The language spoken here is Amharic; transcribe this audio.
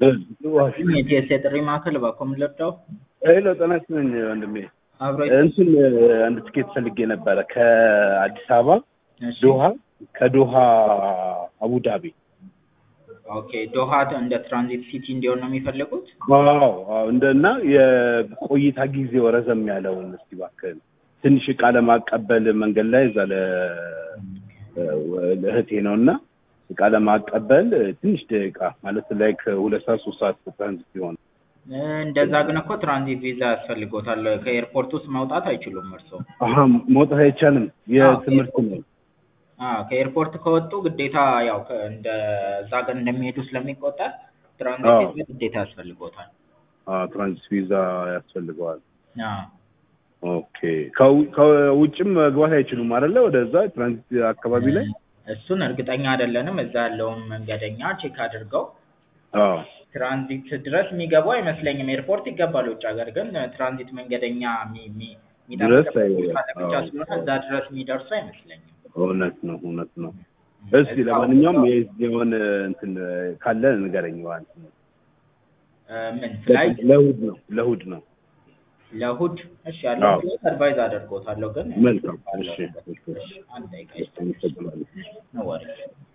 የቲኤስ የጥሪ ማዕከል እባክዎ ምን ልርዳው? ሄሎ ጤና ይስጥልኝ ወንድሜ። አብሮ እንትን አንድ ትኬት ፈልጌ ነበረ ከአዲስ አበባ እሺ፣ ዶሃ፣ ከዶሃ አቡዳቢ። ኦኬ ዶሃ እንደ ትራንዚት ሲቲ እንዲሆን ነው የሚፈልጉት? አዎ አዎ፣ እንደና የቆይታ ጊዜው ረዘም ያለውን እስቲ እባክህን ትንሽ እቃ ለማቀበል መንገድ ላይ እዛ ለ ለእህቴ ነው እና እቃ ለማቀበል ትንሽ ደቂቃ ማለት ላይክ ሁለት ሰዓት ሶስት ሰዓት ትራንዚት ሲሆን እ፣ እንደዛ ግን እኮ ትራንዚት ቪዛ ያስፈልጎታል። ከኤርፖርት ውስጥ መውጣት አይችሉም እርስዎ። አሀ መውጣት አይቻልም። የትምህርት ነው። አዎ ከኤርፖርት ከወጡ ግዴታ ያው ከ- እንደ እዛ ሀገር እንደሚሄዱ ስለሚቆጠር ትራንዚት አዎ። ቪዛ ግዴታ ያስፈልጎታል። አዎ ትራንዚት ቪዛ ያስፈልገዋል። አዎ ኦኬ ከው- ከውጭም መግባት አይችሉም አይደለ? ወደዛ ትራንዚት አካባቢ ላይ እሱን እርግጠኛ አይደለንም። እዛ ያለውን መንገደኛ ቼክ አድርገው አዎ ትራንዚት ድረስ የሚገቡ አይመስለኝም። ኤርፖርት ይገባል ውጭ ሀገር ግን ትራንዚት መንገደኛ የሚ- የሚ- ድረስ የሚጠብቅበት አይ- ቦታ ለብቻ አዎ። ስለሆነ እዛ ድረስ የሚደርሱ አይመስለኝም። እውነት ነው እውነት ነው። እስቲ ለማንኛውም የሆነ እንትን ካለ ንገረኝ። ዋን እ፣ ምን ፍላይት ለእሑድ ነው ለእሑድ ነው። ለእሑድ እሺ፣ ያለው አዎ። ፍላይት አድቫይዝ አደርጎታለሁ ግን መልካም እሺ እሺ እሺ፣ አንድ ደቂቃ እሺ፣ አመሰግናለሁ። ነው ወሬ